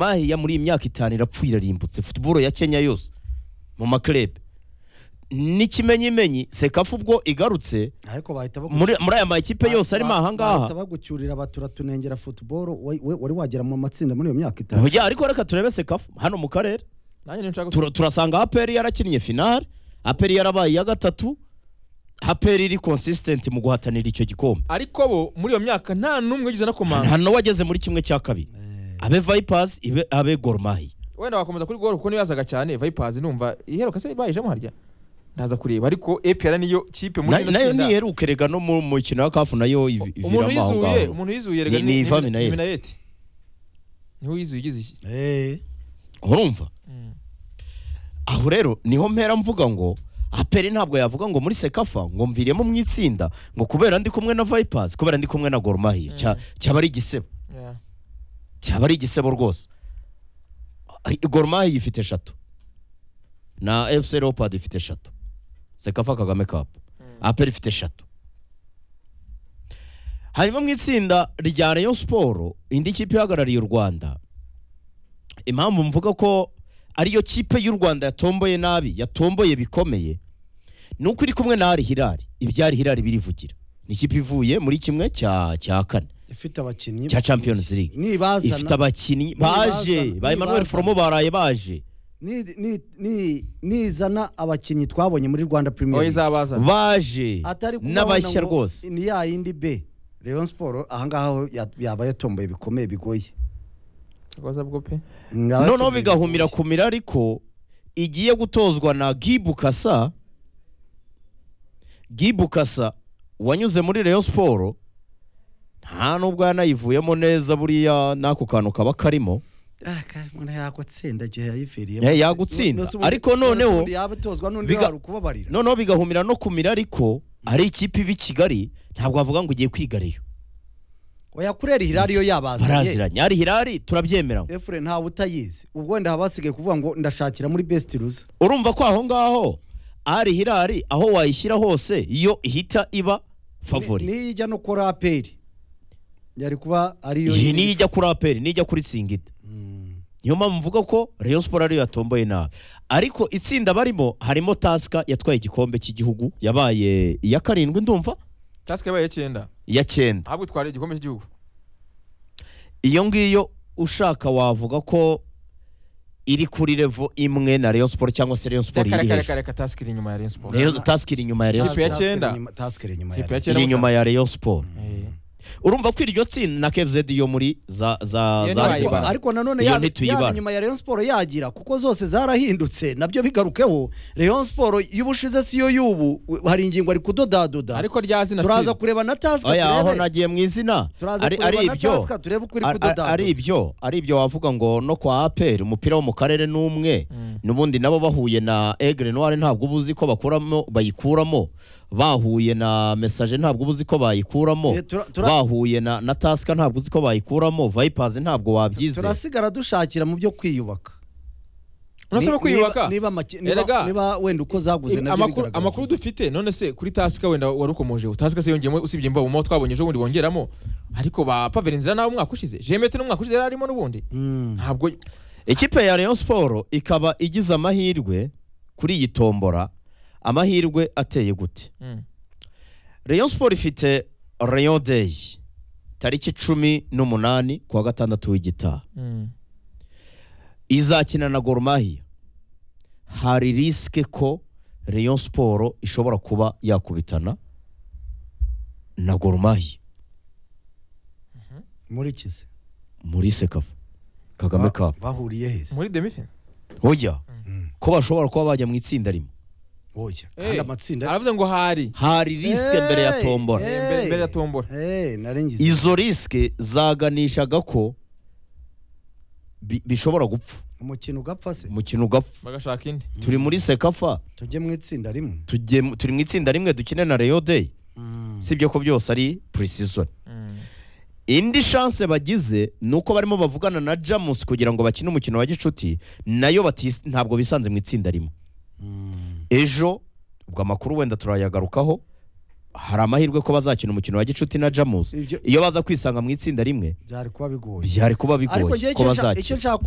mahiya muri iyi myaka itanu irapfuye irarimbutse football ya kenya yose mu maklebe n'ikimenyimenyi sekafu ubwo igarutse ariko bahita bagu- muri muri aya makipe yose arimo ba- ahangaha bahita bagucyurira batura tunengera futuboro wari wagera mu matsinda muri iyo myaka itanu Oya, ariko reka turebe sekafu hano mu karere nanjye nshaka Tur- turasanga aperi yarakinnye finale aperi yarabaye iya gatatu aperi iri consistent mu guhatanira icyo gikombe ariko bo muri iyo myaka nta n'umwe ugize na komanda nta n'uwageze muri kimwe cya kabiri abe vipers ibe- abe gormahi wenda wakomeza kuri goro kuko niyo yazaga cyane vayipazi numva iheruka se bayijemo harya ndaza kureba ariko epr niyo kipe muri Na- rino nayo tsinda. niyeruke rega no mu mukino wa kafu nayo ivi- umuntu iviramo aho yizuye ngaho umuntu yizuye Ni- ni Ivan Minnaert. minayeti niwe wizuye ugize iki Eh, urumva aho rero niho mpera mvuga ngo aperi ntabwo yavuga ngo muri sekafa ngo mviremo mu itsinda ngo kubera ndi kumwe na vipers kubera ndi kumwe na gormahi Mm. cyaba ari igisebo Yeah. cyaba ari igisebo rwose gormahi ifite eshatu na fc leopard ifite eshatu sekafa kagame cup aperi ifite eshatu hanyuma mu itsinda rya rayon siporo indi kipe ihagarariye u rwanda impamvu mvuga ko ariyo kipe y'u rwanda yatomboye nabi yatomboye bikomeye ni uko iri kumwe na ari hirari ibyari hirari birivugira ni ikipe ivuye muri kimwe cya cya kane ifite abakinnyi cya champions league nibazana ifite abakinnyi nibazana- baje ba emmanuel nibazana- foromo baraye baje ni- ni- ni- nizana abakinnyi twabonye muri rwanda oya premier League. izabazana baje atari kubabona n'abashya ngo rwose ni ya yindi be Rayon Sport ahangaha ho ya- yaba yatomboye bikomeye bigoye rwaza bwo pe Ngaba noneho yatomboye bigahumira bigoye. kumira ariko igiye gutozwa na gibukasa gibukasa wanyuze muri rayon siporo nta nubwo yanayivuyemo neza buriya n'ako kantu kaba karimo Ah, kandi umuntu yagutsinda igihe yayiviriyemo Eh, yagutsinda. Nose ubundi- Ariko noneho- nose ubundi yaba itozwa n'undi Biga- wari ukubabarira noneho bigahumira no kumira ariko ari ikipe iba i kigali ntabwo wavuga ngo ugiye kwiga rayon oya kurera hirari yo yabazanye baraziranye ari hirari turabyemera ngo efure ntawe utayizi ubwo wenda haba hasigaye kuvuga ngo ndashakira muri best ruza urumva ko aho ngaho ari hirari aho wayishyira hose yo ihita iba favori niyo ijya no kora aperi yari kuba ariyo iyi niyo ijya kuri aperi niyo ijya kuri singida Mm. niyo mpamvu mvuga ko rayon siporo ariyo yatomboye nabi ariko itsinda barimo harimo tasika yatwaye igikombe cy'igihugu yabaye iya karindwi ndumva tasike yabaye icyenda iya cyenda ahubwo itwara igikombe cy'igihugu iyo ngiyo ushaka wavuga ko iri kuri revo imwe na rayon siporo cyangwa se rayon siporo reka iri reka hejuru reka reka tasike iri inyuma ya rayon siporo Rayon- tasika iri inyuma ya rayon Ikipe ya Task- cyenda. task iri inyuma- task iri inyuma Ikipe ya ya cyenda. iri inyuma ya rayon siporo Eh. urumva ko iryo tsinda na kfz yo muri za za Iyo Ariko- Tuyibara. zanzibar ariko nanone Iyo yaba ntituyibara. yaba inyuma ya Rayon Sport yagira kuko zose zarahindutse nabyo bigarukeho Rayon Sport y'ubushize si yo y'ubu we- hari ingingo ari kudodadoda ariko rya zina turaza Steve. kureba na task oya aho turebe nagiye mu izina turaza ari kureba ari na ibyo task turebe uko iri Ari- ari- kudodadoda ari ibyo ari ibyo wavuga ngo no kwa aperi umupira wo mu karere ni umwe Mm. n'ubundi nabo bahuye na egre noire ntabwo uba uzi ko bakuramo bayikuramo bahuye na mesaje ntabwo uba uzi ko bayikuramo Eh, tura- tura- bahuye na na tasika ntabwo uzi ko bayikuramo vayipazi ntabwo wabyizera turasigara dushakira mu byo kwiyubaka None se Ni- bo kwiyubaka niba- niba maki- niba- Erega. niba wenda uko zaguze Ibi- nabyo amakuru- bigaragaza. amakuru dufite none se kuri tasika wenda warukomoje tasika se yongeyemo usibye mbabo mo twabonye ejo bundi bongeramo ariko ba paverinzira nabo umwaka ushize jemete n'umwaka ushize yari arimo n'ubundi Mm. ntabwo ikipe ya rayon siporo ikaba igize amahirwe kuri iyi tombora amahirwe ateye gute Mm. rayon siporo ifite rayon deyi tariki cumi n'umunani kuwa gatandatu w'igitaha Mm. izakina na Gor Mahia hari risike ko Rayon Sport ishobora kuba yakubitana na Gor Mahia muri kizi muri sekafa Kagame Ba- Cup bahuriye heza muri demifinale oya Mm. ko bashobora kuba bajya mu itsinda rimwe oya Eh, kandi amatsinda aravuze ngo hari hari risike mbere ya Hey! tombora Hey! Eh, mbere mbere ya tombora Eh, nari ngize izo risike zaganishaga ko bi- bishobora gupfa umukino ugapfa se umukino ugapfa bagashaka indi turi muri sekafa tujye mu itsinda rimwe tujye mu- turi mu itsinda rimwe dukine na Rayon Day Mm. sibyo ko byose ari pre-season Mm. indi chance bagize ni uko barimo bavugana na jamus kugira ngo bakine umukino wa gicuti nayo batis- ntabwo bisanze mu itsinda rimwe Mm. ejo ubwo amakuru wenda turayagarukaho hari amahirwe ko bazakina umukino wa gicuti na jamusi Ibyo- iyo baza kwisanga mu itsinda rimwe byari kuba bigoye byari kuba ariko bigoye njyewe ko icyo nshaka- icyo bazakina nshaka kureba